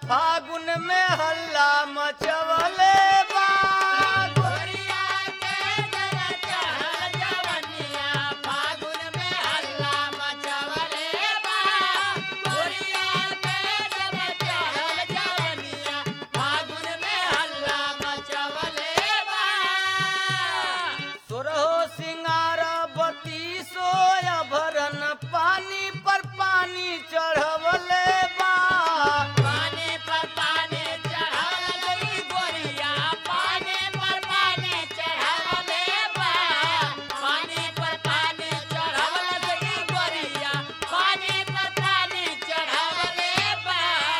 फागुन में हल्ला मचवले बा गोरिया के जब चढ़ल जवनिया फागुन में हल्ला मचवले बा गोरिया के जब चढ़ल जवनिया फागुन में हल्ला मचवले बा सुरहो सिंगार बती सोया भरन पानी पर पानी चढ़वले बा पानी पर पानी चढ़ावले गोरिया पानी पर पानी चढ़ावले बा पानी पर पानी चढ़ावले गोरिया पानी पर पानी चढ़ावले बा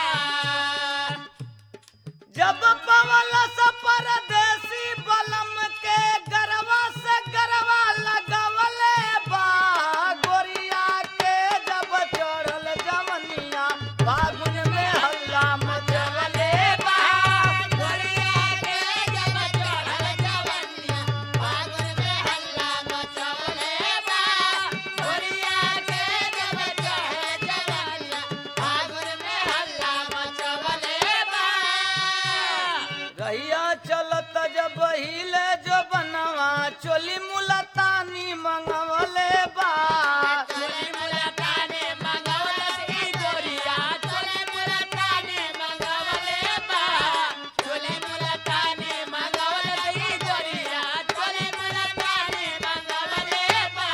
जब पवल स परदेसी बलम के गरवा से गरवा लगवले बा गोरिया के जब चढ़ल जवनिया फागुन में हल्ला मचवले बा गोरिया के जब चढ़ल जवनिया फागुन में हल्ला मचवले बा गोरिया के जब चढ़ल जवनिया फागुन में हल्ला मचवले बा रहिया चलत जब हिले जो बनवा चोली मुलतानी मंगवले बा चोली मुलताने मंगवलस ई गोरिया चोली मुलताने मंगवले बा चोली मुलताने मंगवलस ई गोरिया चोली मुलताने मंगवले बा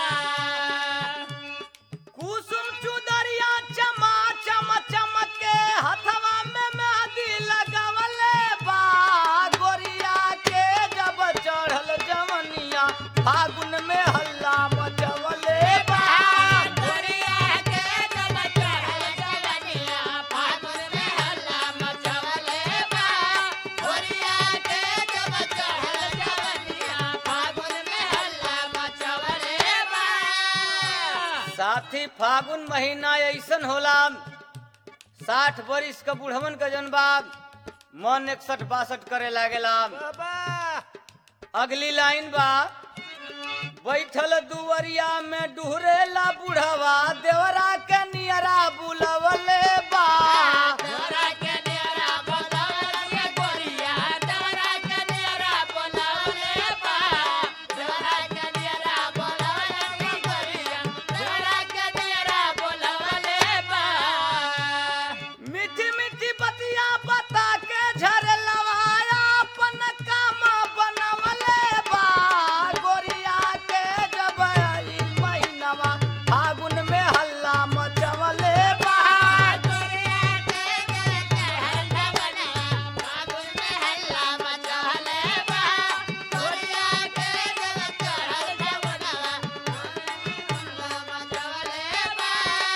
कुसुम चुदरिया चमा चम चमके हथवा में मेहंदी लगवले बा गोरिया के जब चढ़ल जवनिया फागुन में हल्ला मचवले बा गोरिया के जब चढ़ल जवनिया फागुन में हल्ला मचवले बा गोरिया के जब चढ़ल जवनिया फागुन में हल्ला मचवले बा साथी फागुन महीना ऐसन होला साठ बरिस का बुढ़वन का जनबाग मन इकसठ बासठ करे लागेला अगली लाइन बा बैठल दुवरिया में डुहरेला बुढ़वा देवरा के नियरा बुलवले बा दौरा के नियरा बोलावले गोरिया दौरा के नियरा बोलावले बा दौरा के नियरा बोलावले गोरिया दौरा के नियरा बोलावले बा मीठी मीठी बतिया बता के झरलवाया अपन काम बनवले बा गोरिया के जब आई महीनवा फागुन में हल्ला मचवले बा गोरिया के जब चढ़ल जवनिया फागुन में हल्ला मचवले बा गोरिया के जब चढ़ल जवनिया हल्ला मचवले बा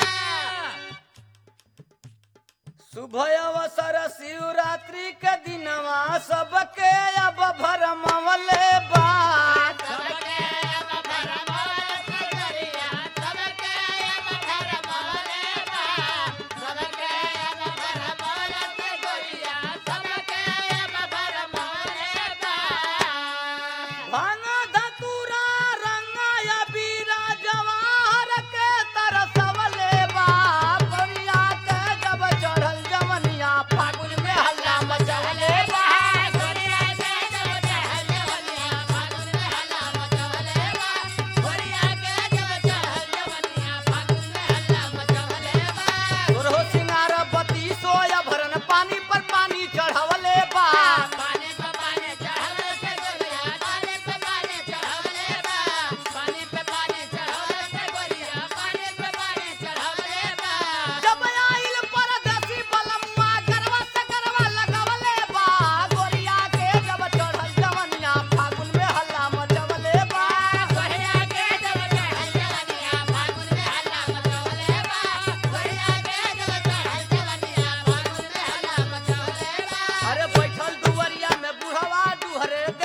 शुभ अवसर शिवरात्रि के दिनवा सबके अब भरमवले बा सबके अब भरमवले से गोरिया सबके अब भरमवले बा सबके अब भरमवले से गोरिया सबके अब भरमवले बा भांग धतूरा रंगाया बीरा जवाहर के तरसवले बा गोरिया के जब चढ़ल जवनिया फागुन में हल्ला मचवले बा गोरिया के जब चढ़ल जवनिया फागुन में हल्ला मचवले बा गोरिया के जब चढ़ल जवनिया फागुन में हल्ला मचवले बा तोरहो सिंगार बती सोया भरन पानी पर पानी चढ़वले बा पानी पे पानी चढ़ावले से गोरिया पानी पे पानी चढ़ावले बा पानी पे पानी चढ़ावले से गोरिया पानी पे पानी चढ़ावले बा जब आइल परदेसी बलम्मा गरवा से गरवा लगवले बा गोरिया के जब चढ़ल जवनिया फागुन में हल्ला मचवले बा गोरिया के जब चढ़ल जवनिया फागुन में हल्ला मचवले बा गोरिया के जब चढ़ल जवनिया फागुन में हल्ला मचवले बा अरे बैठल दुवरिया में बुढ़वा दुहरे